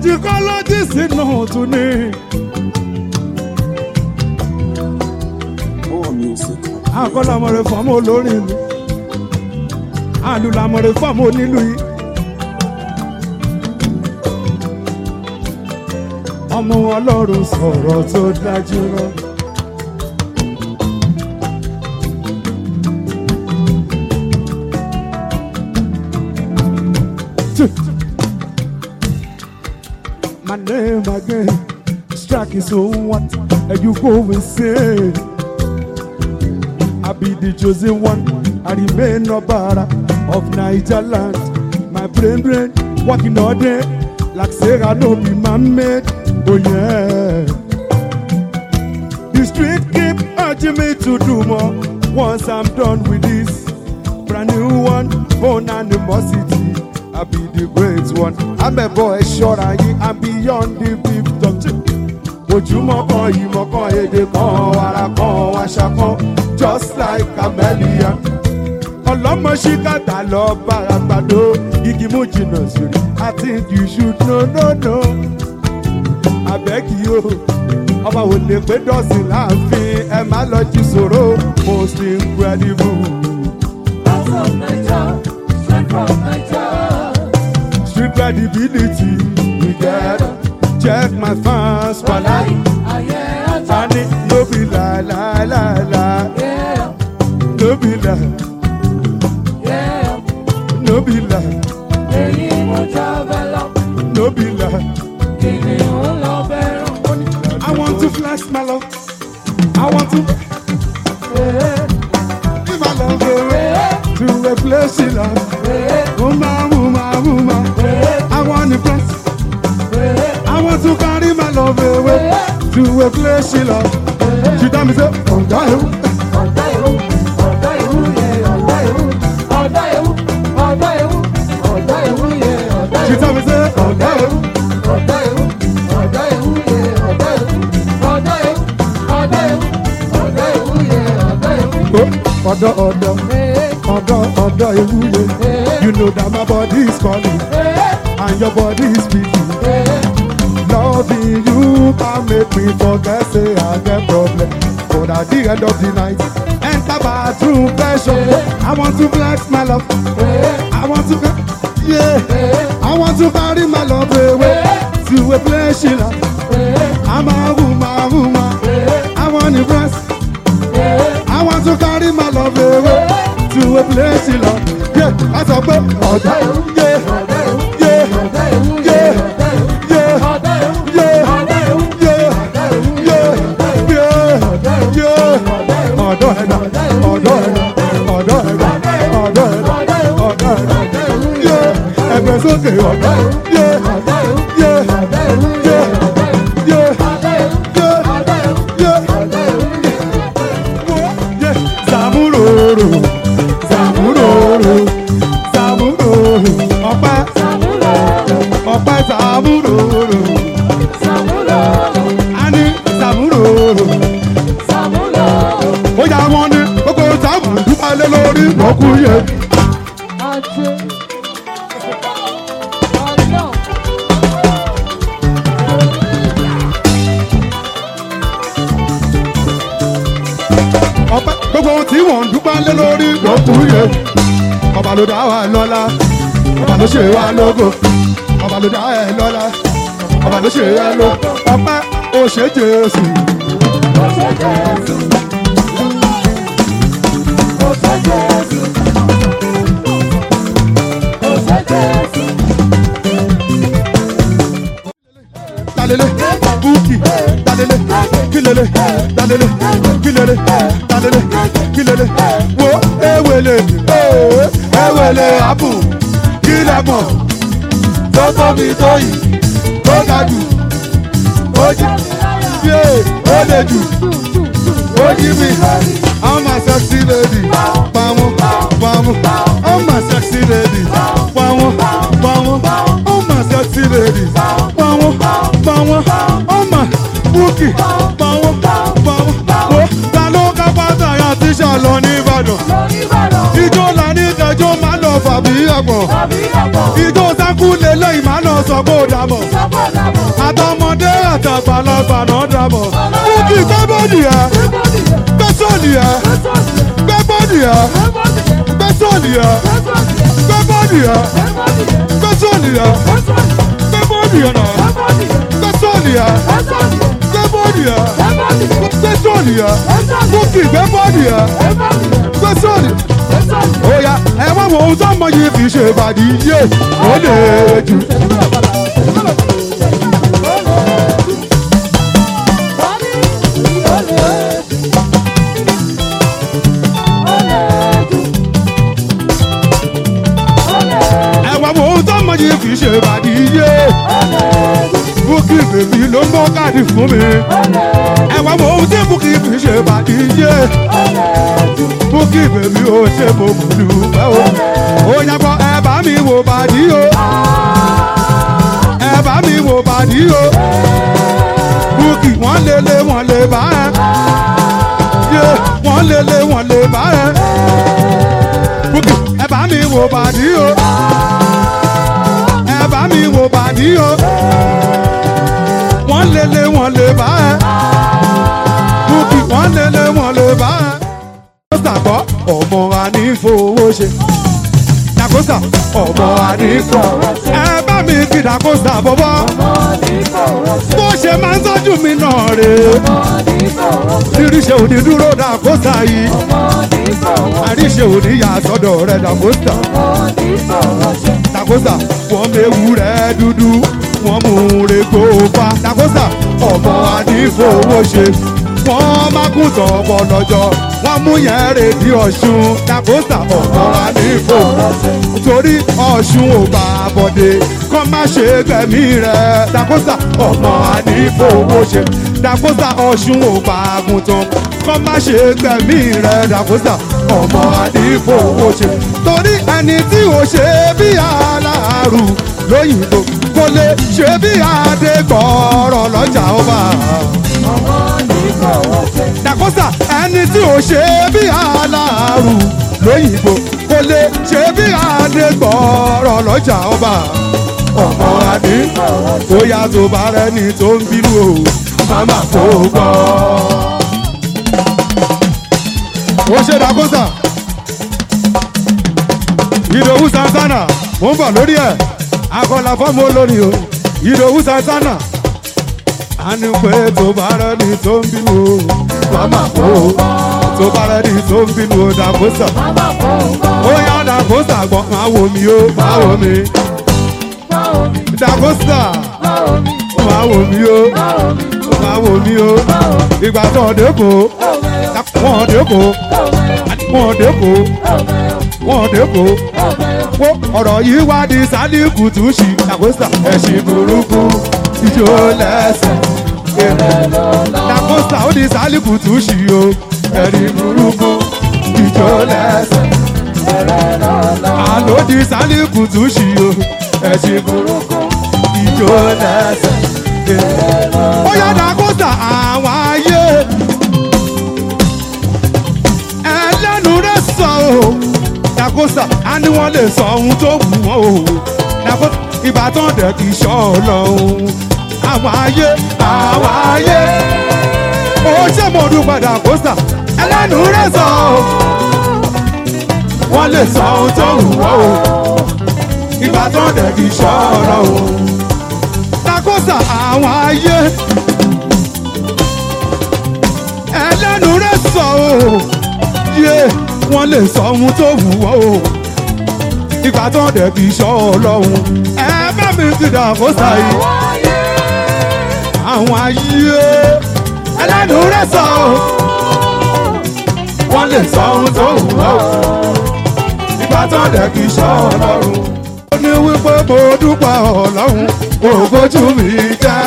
Musicologist náà tún ní. More music. Àkọ́lámọ̀rẹ́ fọ́mọ olórin ìlú. Àlùlámọ̀rẹ́ fọ́mọ onílù yìí. Ọmọ ọlọ́run sọ̀rọ̀ tó dájú rọ. My name again, strike is so what? And you go and say. I be the chosen one. I remain no bara of Niger land. My brain brain working all day like Sarah no be my mate. Oh yeah. The street keep urging me to do more. Once I'm done with this brand new one, born animosity. I be the great one. I'm a boy, sure I am beyond the big doctrine. ojúmọ́ kan ìmọ̀ kan èdè kan ara kan àṣà kan just like camellia. ọlọ́mọ ṣíkàtà lọ bára gbàdó igi mú jìnnà sórí i think you should know no no. abẹ́kì o ọba ò lè pé dọ́sìn láàfin ẹ má lọ jí sòro most incredible. Out of Naija, straight from Naija. street credibility we get check my fans Wàláì, wàláì. ayé ajá. Ani no be la la la la, Yeah, no be la, yeah. no be la, Èyí mo jábẹ́ lọ, no be la. kìnìún lọ bẹ̀rù. I want to flash my love. I want to give my love away to a place she love. Woman, woman, woman. I want to bless. I want to carry my love away to a place she love. She tell me say, oh, God, Ọ̀dọ́ ewu, ọ̀dọ́ ewu yẹ ọ̀dọ́ ewu. Ọ̀dọ́ ewu, ọ̀dọ́ ewu, ọ̀dọ́ ewu yẹ ọ̀dọ́ she ewu. tell me say, oh, God, Ọ̀dọ́ ewu, ọ̀dọ́ ewu yẹ ọ̀dọ́ ewu. Ọ̀dọ́ ewu, ọ̀dọ́ ewu, ọ̀dọ́ ewu yẹ ọ̀dọ́ ewu. oh, ọ̀dọ̀ ọ̀dọ̀ ọ̀dọ̀ ọ̀dọ̀ ewúye. You know that my body is calling and your body is speaking. Loving you can make me forget say I get problem. But at the end of the night, enter bathroom pressure. I want to flex my love. I want to, ca- yeah. I want to carry my love away to a place she love. I'm a woman, woman. I want to press. I want to carry my love away to a place she love. Yeah, that's a bit. Ọ̀dọ́ ewu, Yeah, ọ̀dọ́ ewu, yeah, ọ̀dọ́ ewu yẹ yeah, ọ̀dọ́ ewu. yeah. Ọ̀dọ́ ewu, Yeah. ọ̀dọ́ ewu, Yeah, ọ̀dọ́ ewu yẹ yeah, ọ̀dọ́ ewu. yeah, yeah. Ọ̀dọ̀ ẹ̀dá, ọ̀dọ̀ ẹ̀dá, ọ̀dọ̀ ẹ̀dá, ọ̀dọ̀ ẹ̀dá, ọ̀dọ̀ ẹ̀dá. Yeah, ẹgbẹ́ sókè ọ̀dọ̀. Yeah, Ọ̀dọ́ ewu, yeah, ọ̀dọ́ ewu yẹ yeah, ọ̀dọ́ ewu. yeah, Ọ̀dọ́ ewu, yeah, ọ̀dọ́ ewu, yeah. ọ̀dọ́ ewu yẹ. Yeah, Zamuroro, Zamuroro, Zamuroro, ọpẹ́, ọpẹ́ Zamuroro, ani Zamuroro. Ó yà wọ́n ní gbogbo Zamu dúpẹ́ lé lórí lọ́kù yẹn. Ọpẹ́ gbogbo ohun tí wọ́n ń dúpẹ́ lé lórí lọ́kù yẹn. Ọba ló dá wa lọ́lá, ọba ló ṣe wa lógo, ọba ló dá ẹ lọ́lá, ọba ló ṣe ẹ lógo. Ọpẹ́ ó ṣe Jésù. Dalele, Buki, Dalele, Kilele, Dalele, Kilele, Dalele, Kilele, Wo, Ewele, eh, Ewele, Abu, Kilemo, tó tóbi tó yìí, tó ga jù, ó jí, yé, ó lè jù, ó jí mi, I'm a sexy lady, pamọ́, pamọ́, I'm a sexy lady, pamọ́, pamọ́, I'm a sexy lady, pamọ́, pamọ́, I'm a búkì, pamọ́, pamọ́, wo, ta ló ká pátá ya tíṣà lọ ní Ìbàdàn, ijó là ní ìjẹ́jọ́ máa lọ fàbí àgbọ̀n, ijó sá bákú lè lóyìn máa náà sọ pé ó dàbọ̀ àtọmọdé àtàgbàlagbà náà dàbọ̀ búkì gbé bọ́ọ̀dì ẹ̀ gbé sọ́ọ̀lì ẹ̀ gbé bọ́ọ̀dì ẹ̀ gbé sọ́ọ̀lì ẹ̀ gbé bọ́ọ̀dì ẹ̀ gbé sọ́ọ̀lì ẹ̀ gbé bọ́ọ̀dì ẹ̀ náà gbé sọ́ọ̀lì ẹ̀ gbé bọ́ọ̀dì ẹ̀ gbé sọ́ọ̀lì ẹ̀ búkì gbé bọ́ọ̀dì ẹ̀ gbé sọ́ọ̀lì ó yá ẹ wá wo ohun tó mọ yìí fi ṣe ìbàdí yé ó lè jù. ẹ wá wo ohun tó mọ yìí fi ṣe ìbàdí yé búkì bèbí ló ń bọ́ káàdì fún mi ẹ wá wo ohun tí búkì fi ṣe ìbàdí yé búkì bèbí ó ṣe mo mọ̀ dùpẹ́ o ó yàgbọ́ ẹ bá mi wò bàdí o ẹ bá mi wò bàdí o búkì wọ́n lé lé wọ́n lè bá ẹ yé wọ́n lé lé wọ́n lè bá ẹ búkì ẹ bá mi wò bàdí o ẹ bá mi wò bàdí o wọ́n lé lé wọ́n lè bá ẹ búkì wọ́n lé lé wọ́n lè bá ẹ. Dàkósà gbọ́ ọmọ ànífowó ṣe. Dàkósà ọmọ ànífowó ṣe. Ẹ bá mi kí Dàkósà bọ́bọ́. Bó ṣe máa ń tọ́jú mi náà rè é. Tíríṣe òní dúró Dàkósà yìí. Àríṣe òní yà sọ́dọ̀ rẹ̀ Dàkósà. Dàkósà wọ́n méwu rẹ̀ dúdú. Wọ́n mú un re gbóòpá. Dàkósà ọmọ ànífowó ṣe. Wọ́n má kún tọ̀bọ̀ lọ́jọ́. Wọ́n mú yẹn rèdí Ọ̀ṣun. Dàkósà ọmọ ànífowó torí ọ̀ṣun ò bá bọ̀dé kọ́ má ṣe gbẹ̀mí rẹ̀ dàkósà ọmọ ànífowó ṣe dàkósà ọ̀ṣun ò bá àgùntàn kọ́ má ṣe gbẹ̀mí rẹ̀ dàkósà ọmọ ànífowó ṣe torí ẹni tí ò ṣe bí aláàrù lóyìnbó kò lè ṣe bí adégbọ̀ọ́rọ̀ lọ́jà ọba dàkósà ẹni tí ò ṣe bí aláàrù lóyìnbó kò lè ṣe bí adégbọ̀ọ́rọ̀ lọ́jà ọba ọmọ adé ó yá tó bá rẹni tó ń bínú o màmá kó gbọ́. ó ṣe dàkósà ìdòwú santana mo ń bọ̀ lórí ẹ̀ akọlà fọ́ọ̀mù olórin o ìdòwú santana a ní pé tó bá rẹni tó ń bínú o màmá kó gbọ́ tó bá rẹni tó ń bínú o dàkósà ó yá dàkósà gbọ́ máa wò mí o máa wò mí dàkósà máa wò mí o máa wò mí o ìgbà tó ọ̀dẹ́ kò wọ́n ọ̀dẹ́ kò wọ́n ọ̀dẹ́ kò wọ́n ọ̀dẹ́ kò wo ọ̀rọ̀ yìí wá di sálíkù tún ṣì dàkósà ẹ̀sìn burúkú ìjó lẹ́sẹ̀ dàkósà ó di sálíkù tún ṣì o ẹ̀sìn burúkú ìjó lẹ́sẹ̀ àlòdì sálíkù tún ṣì o ẹ̀sìn burúkú ìjó lẹ́sẹ̀. ó yá dàkósà àwọn ayé ẹlẹ́nu rẹ̀ sọ o dàkósà á ní wọ́n lè sọ ohun tó wù wọ́n o dàkósà ìbátan dẹ̀ kì í ṣọ́ ọlọ́run àwọn ayé àwọn ayé ó ṣe mo dúpẹ́ dàkósà ẹlẹ́nu rẹ̀ sọ o wọ́n lè sọ ohun tó wù wọ́n o ìbátan dẹ̀ kì í ṣọ́ ọlọ́run dàkósà àwọn ayé ẹlẹ́nu rẹ̀ sọ o yé wọ́n lè sọ ohun tó wù wọ́n o ìgbà tó dẹ̀ kì í ṣọ́ ọlọ́run ẹ bá mi ti dàkósà yìí àwọn ayé ẹlẹ́nu rẹ̀ sọ o wọ́n lè sọ ohun tó wù wọ́n o ìgbà tó dẹ̀ kì í ṣọ́ ọlọ́run ó ní wípé mo dúpẹ́ ọlọ́run kò bójú mi jẹ́.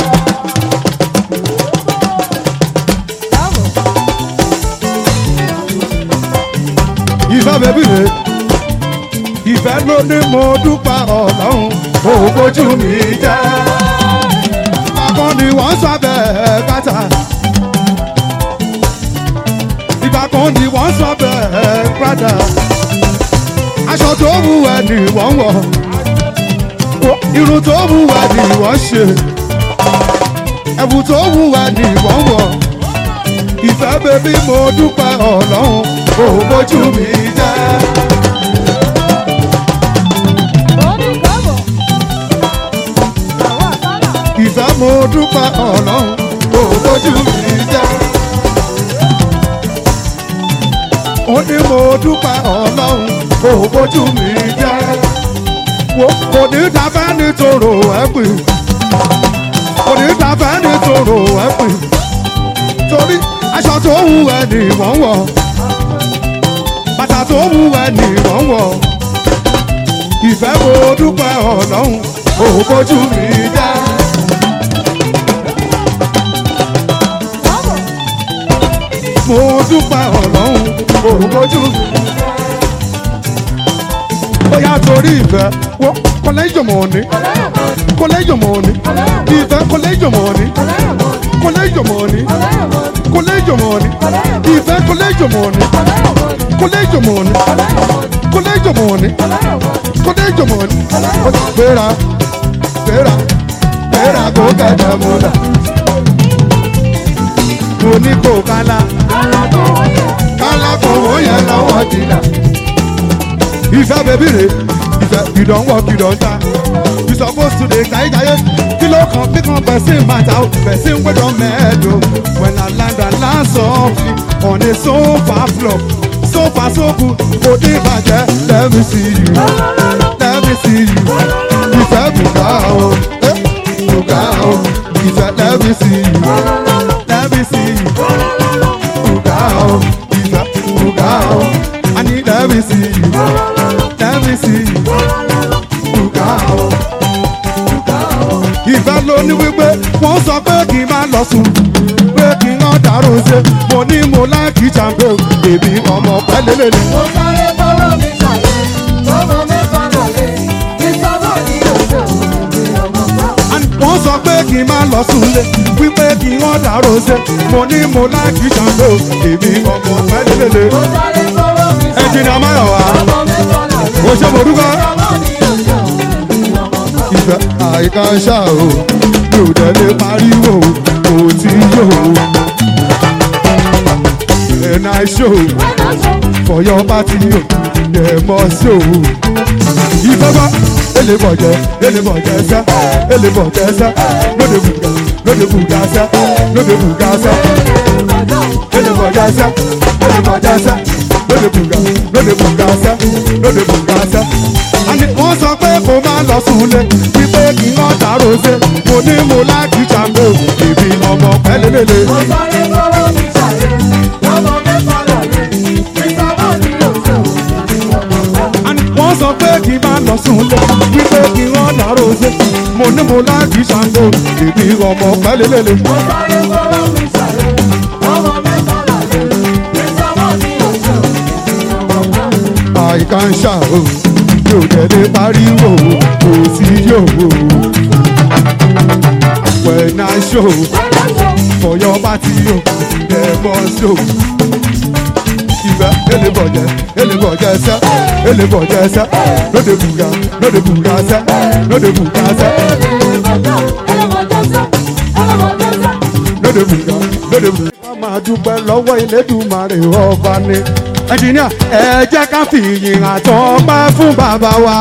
ìfẹ́ bẹ́bí rẹ̀ ìfẹ́ ló ní mo dúpẹ́ ọlọ́run kò bójú mi jẹ́. ìgbàkan ni wọ́n sábẹ́ kàtà ìgbàkan ni wọ́n sábẹ́ padà aṣọ tó wù ẹ́ ni wọ́n wọ̀ irun tó wúwa ni wọ́n ṣe ẹ̀bùn tó wúwa ni wọ́n wọ̀ ìfẹ́ bèbí mo dúpẹ́ ọlọ́run kò bójú mi jẹ́. ìfẹ́ mo dúpẹ́ ọlọ́run kò bójú mi jẹ́. ó ní mo dúpẹ́ ọlọ́run kò bójú mi jẹ́. wo kò ní dábẹ́ nítorò ẹ̀pìn kò ní dábẹ́ nítorò ẹ̀pìn torí aṣọ tó wù ẹ́ ni wọ́n wọ̀ bàtà tó wù ẹ́ ni wọ́n wọ̀ ìfẹ́ mo dúpẹ́ ọlọ́run kò bójú mi jẹ́. mo dúpẹ́ ọlọ́run òrùkọ́jú bóyá torí ìfẹ́ wọ́n kọ́lẹ́jọ̀ mọ̀ ní kọ́lẹ́jọ̀ mọ̀ ní ìfẹ́ kọ́lẹ́jọ̀ mọ̀ ní kọ́lẹ́jọ̀ mọ̀ ní kọ́lẹ́jọ̀ mọ̀ ní ìfẹ́ kọ́lẹ́jọ̀ mọ̀ ní kọ́lẹ́jọ̀ mọ̀ ní kọ́lẹ́jọ̀ mọ̀ ní kọ́lẹ́jọ̀ mọ̀ ní gbéra gbéra gbéra kó kẹ̀kẹ́ mú dà mo ní kó kálá kálá kò wọ́n yẹn lọ́wọ́ dìlà. ìfẹ́ bèbí rè ìfẹ́ ìdánwò kìdọ̀ntà you suppose to dey káyé káyé kí ló kàn bí kan person matter o person wey don mad o when i land i land softly on a sofa floor sofa so good kò ní ìbàjẹ́ let me see you let me see you ìfẹ́ bùkà o eh, bùkà o ìfẹ́ let me see you let me see you. Buga o, Ifa, Buga o. I need let me see you. Let me see you. Buga o. Ìfẹ́ ló ní wípé wọ́n sọ pé kí n má lọ sùn. Pé kí n rán dàrú ṣe. Mo ní mo láìkí jàǹbẹ́ o. Èmi ọmọ pẹ́lẹ́lẹ́lẹ́. Mo sáré fọwọ́ mi ṣàlẹ̀, ọmọ mẹ́fà lọ́lẹ̀, ìsọ̀rọ̀ ní òṣè òbí ọmọ bá. Wọ́n sọ pé kí n má lọ sùn lé. Wípé kí n rán dàrú ṣe. Mo ní mo láìkí jàǹbẹ́ o. Èmi ọmọ pẹ́lẹ́lẹ́lẹ́. Mo sáré fọwọ́ mi ṣàlẹ̀, Ẹ̀jìnà Máyọ̀wá. ọmọ mẹ́fà lọ́lẹ̀, Ó ṣe mo dúpẹ́. ìsọ̀rọ̀ ní òṣè òbí ọmọ bá. ìfẹ́ àìká ṣá o mi ò dẹ̀ lè pariwo kò tí yóò. And I show for your party o, dem must show. Ìfẹ́ bá elébọ̀jẹ́ elébọ̀jẹ́ sẹ́ elébọ̀jẹ́ sẹ́ lóde bùgà lóde bùgà sẹ́ lóde bùgà sẹ́ elébọ̀jẹ́ sẹ́ elébọ̀jẹ́ sẹ́ lóde bùgà lóde bùgà sẹ́ lóde bùgà sẹ́. Àní wọ́n sọ pé kó má lọ súnlé wípé kí wọ́n dàrú ṣe mo ní mo láàkì jàmbó èmi ọmọ pẹ́lẹ́lẹ́lẹ́. Mo sáré fọwọ́ mi ṣàlẹ̀, ọmọ mẹ́fà lọ́lẹ̀, ìsọ̀rọ̀ ní òṣè òbí ọmọ bá. And wọ́n sọ pé kí n máa lọ súnlé wípé kí wọ́n dàrú ṣe mo ní mo láti ṣàǹgó èmi ọmọ pẹ́lẹ́lẹ́lẹ́. Mo sáré fọwọ́ mi ṣàlẹ̀, ọmọ mẹ́fà lọ́lẹ̀, ìsọ̀rọ̀ ní òṣè òbí ọmọ bá. àìká ń ṣà o yóò tẹ̀lé pariwo kò sí yòówó. when I show for your party o dem must show. ìfẹ́ elébọ̀jẹ́ elébọ̀jẹ́ sẹ́ elébọ̀jẹ́ sẹ́ lóde bùgà lóde bùgà sẹ́ lóde bùgà sẹ́. lóde bùgà lóde bùgà. wọ́n máa dúpẹ́ lọ́wọ́ Elédùmarè ọba ni. ẹnjìníà ẹ jẹ́ ká fi ìyìn àtọ́pẹ́ fún bàbá wa.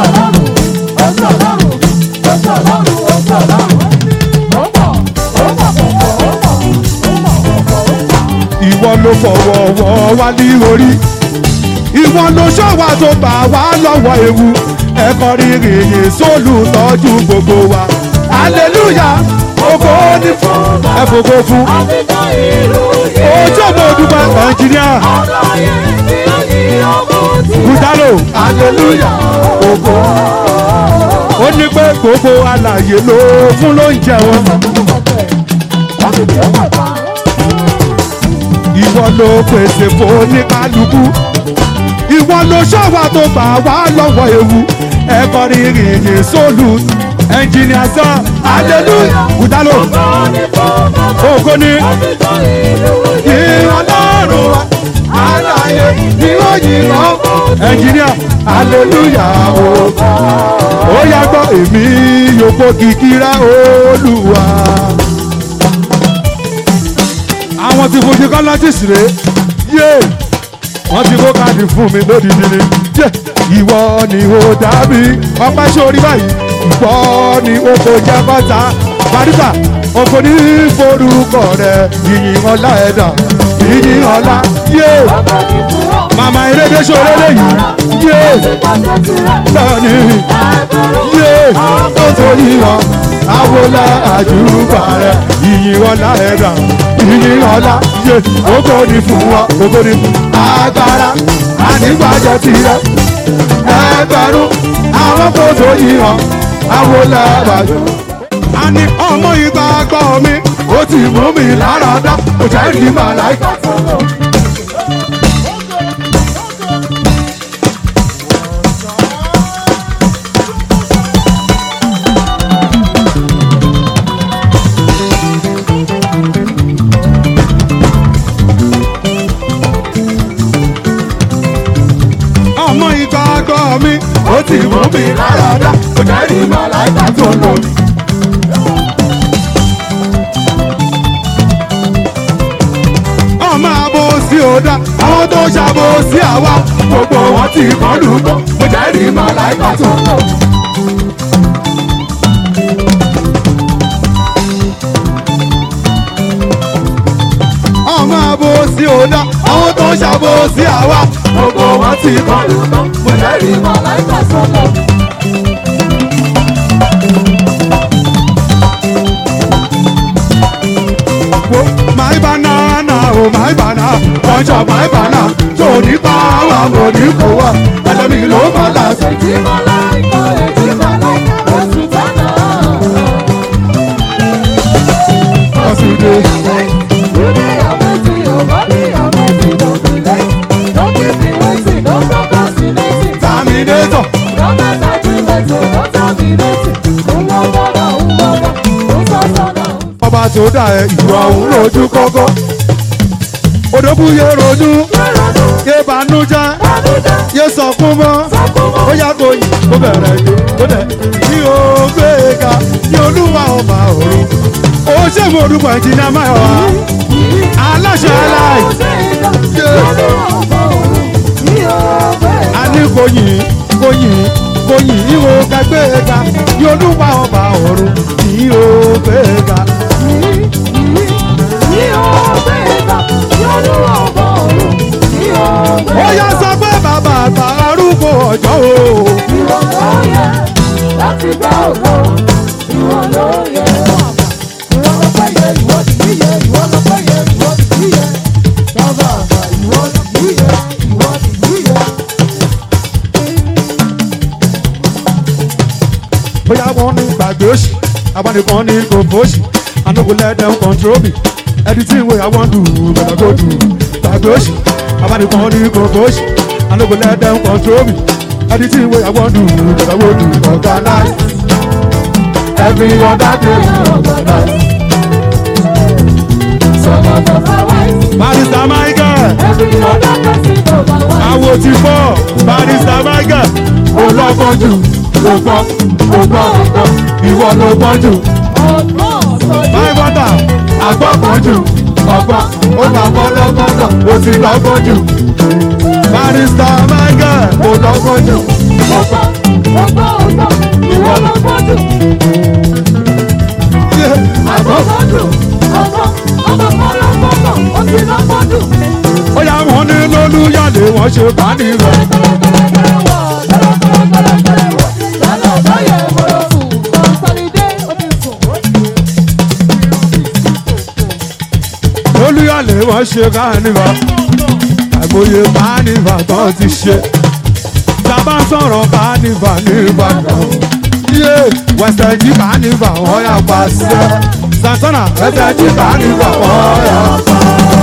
ìwọ ló fọwọ́ wọ́ wá ní orí. ìwọ ló ṣọ́wà tó bà wá lọ́wọ́ ewu. ẹ̀kọ́ rírì yìí sólù tọ́jú gbogbo wa. hallelujah ògo ní fún ẹ̀fọ́gbó fún. ojú ọmọ dúpẹ́ ẹnjìníà kùtàlò hallelujah ògo. ó ní pé gbogbo alàyè ló fún lóúnjẹ wọn. ìwọ ló pèsè fún oníkálukú ìwọ ló ṣọ́wà tó gbà wá lọ́wọ́ ewu ẹ̀kọ́ rírì yìí sólù ẹnjìnìà sọ hallelujah kùtàlò ògo ní ìrànlọ́rùn wa àlàyé ni ó yìnbọn ẹnjìníà hallelujah o ó yá gbọ́ èmi yòókù kìkìrá olúwa. àwọn ti fojú kọ́lọ́jìs rè yé wọ́n ti kó káàdì fún mi lódìdí ni yé ìwọ ni ó dàbí ọpẹ́ sórí báyìí ìwọ ni ó kò jẹ́ bàtà barista òkò ní forúkọ rẹ yìnyín ọlá ẹ̀dá yìnyín ọlá yé màmá erédé sọ̀rọ̀ lẹ́yìn yé lọ́ọ̀ni yé ó torí wọn àwòlá àjùbà rẹ yìnyín ọlá ẹ̀dá yìnyín ọlá yé òkò ní fún wọn òkò ní fún agbára ànígbàjẹ tirẹ ẹgbẹ̀rún àwọn kò tó yí wọn àwòlá àjùbà a ní ọmọ ìgbàgbọ́ mi ó ti mú mi lára dá kò jẹ́ rí màláìka. ọmọ ìgbàgbọ́ mi ó ti mú mi lára dá kò jẹ́ rí màláìka tó lò mí. ọmọ àbò sí ọ̀dà àwọn tó ṣàbò sí àwa gbogbo wọn ti kọ́ lùgbọ́ mo jẹ́ rí màláìka tó lọ. ọmọ àbò sí ọ̀dà àwọn tó ṣàbò sí àwa gbogbo wọn ti kọ́ lùgbọ́ mo jẹ́ rí màláìka tó lọ. wo my banana oh my banana punch up my banana tó ní pa wà mo ní kó wà ẹlẹ́mi ló bá láṣẹ. ọ̀sùndé terminator ọba tó dà ẹ ìwà òun lójú kọ́kọ́ odòkú yé ronú yé banújẹ́ yé sọkún mọ́ ó yá kó yìí kó bẹ̀rẹ̀ yìí kó dẹ̀ ní o gbé ga ní olúwa ọba òru ó ṣe mo dúpọ̀ ìjìnlẹ̀ máa wá aláṣẹ aláì a ní kó yìn kó yìn kó yìn ìwò kẹgbẹ́ ga ní olúwa ọba òru ní o gbé ga. ó yá sọ pé bàbá àgbà arúgbó ọjọ́ o. Láti gbá ògo, ìwọ ló yẹ. Ìwọ ló pẹ́ yẹ, ìwọ sì níyẹ, ìwọ ló pẹ́ yẹ, ìwọ sì níyẹ. Bàbá àgbà, ìwọ ló níyẹ, ìwọ sì níyẹ. bóyá wọn ní gbàgbé òsì abánìkan ní gbogbo òsì i no go let them control me anything wey i wan do better go do gbàgbé òsì abánìkan ní gbogbo òsì i no go let them control me anything wey i wan do better go do organize every other day organize. Some of us are wise, barista michael every other person overwise. awo ti fọ barista michael olọ́gbọ́n jù ló gbọ́ ló gbọ́ ló gbọ́ ìwọ ló gbọ́ jù. Ọgbọ́n ọ̀sán Báyìí bọ́tà, àgbọ̀pọ̀ jù, ọ̀gbọ́n, ó máa bọ́ lọ́gbọ́dọ̀, ó ti lọ́gbọ́n jù. Barista Michael, kò lọ́gbọ́n jù. ọgbọ́n, ọgbọ́n ọgbọ́n, ìwọ ló gbọ́dọ̀. Àgbọ̀gbọ́n dùn, ọgbọ́n, ọgbọ́n kan ló gbọ́dọ̀, ó ti lọ́ gbọ́dọ̀. Ó yá wọn ní lólúyàlé wọn ṣe bá nìyẹn. Lólúyàlé wọn ṣe kánífà. Àìmọye kánífà tán ti ṣe. Tàbá sọ̀rọ̀ kánífà ní Ìbàdàn. Yé wẹ̀sẹ̀ jí kánífà wọ́n yà pa sí ẹ. Santana wẹ̀sẹ̀ jí kánífà wọ́n yà pa.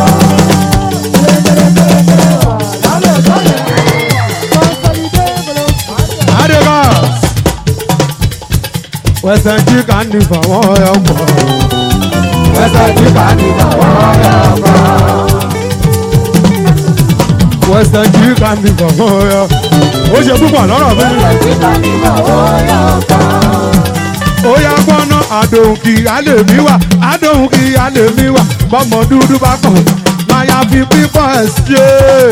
Adébás. Wẹ̀sẹ̀ jí kánífà wọ́n yà pa. Wẹ̀sẹ̀ jí kánífà wọ́n yà pa. western jí kandi kọ̀ọ̀kan ọ̀yọ́ ó ṣe púpọ̀ lọ́rọ̀ mi. ó yá gbọ́ná àdóhùn kì í alẹ́ mi wà àdóhùn kì í alẹ́ mi wà bọ́mọ dúdú bá kàn máa ya fi pípọ̀ ẹ̀ ṣe.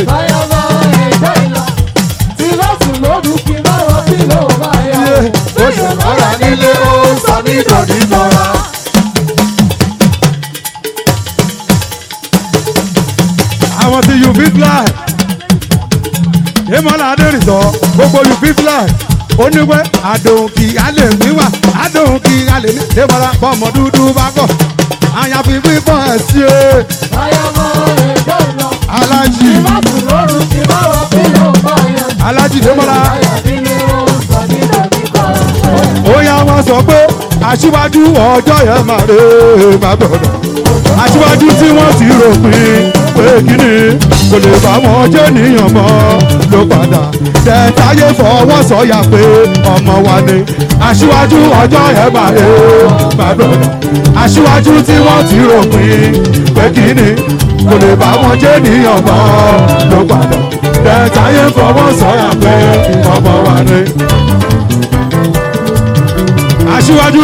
ó ṣe lọ́ra nílé ó sọ mí dòní lọ́ra. àwọn tí you fit fly ìmọ̀lá adérìsọ gbogbo you fit fly oníwẹ́ àdóhùn kì í alẹ́ mi wà àdóhùn kì í alẹ́ mi ìmọ̀lá bọ́mọ dúdú bá kàn àyàfi pípọ̀ ẹ̀ ṣe. alájì alájì ìmọ̀lá. ó yá wọn sọ pé aṣíwájú ọjọ́ yẹn máa rè é má gbọ́dọ̀ aṣíwájú tí wọ́n ti ròpin pé kíni kò lè bá wọn jẹ́ níyàn mọ́ ló padà tẹ̀táyé fọwọ́ sọ̀yà pé ọmọ wa ni aṣíwájú ọjọ́ yẹn máa rè é má gbọ́dọ̀ aṣíwájú tí wọ́n ti ròpin pé kíni kò lè bá wọn jẹ́ níyàn mọ́ ló padà tẹ̀táyé fọwọ́ sọ̀yà pé ọmọ wa ni aṣíwájú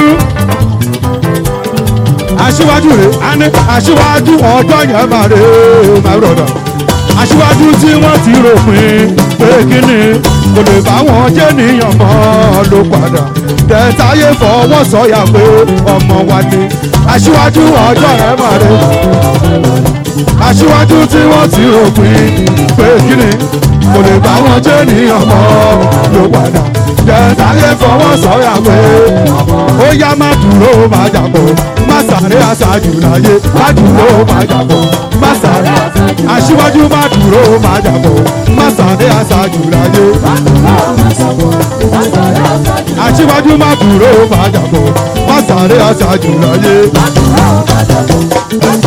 aṣíwájú rè á ní aṣíwájú ọjọ́ yẹn máa rè é máa rọ̀dọ̀ aṣíwájú tí wọ́n ti ròpin pé kíni kò lè bá wọn jẹ́ níyàn mọ́ ló padà tẹ̀táyé fọwọ́ sọ̀yà pé ọmọ wa ni aṣíwájú ọjọ́ yẹn máa rè é aṣíwájú tí wọ́n ti ròpin pé kíni kò lè bá wọn jẹ́ níyàn mọ́ ló padà jẹ́ntàlẹ́ fọwọ́ sọ̀yà pé ó yá má dúró má jàpọ̀ má sáré aṣáájú láyé má dúró má jàpọ̀ má sáré aṣíwájú má dúró má jàpọ̀ má sáré aṣáájú láyé aṣíwájú má dúró má jàpọ̀ má sáré aṣáájú láyé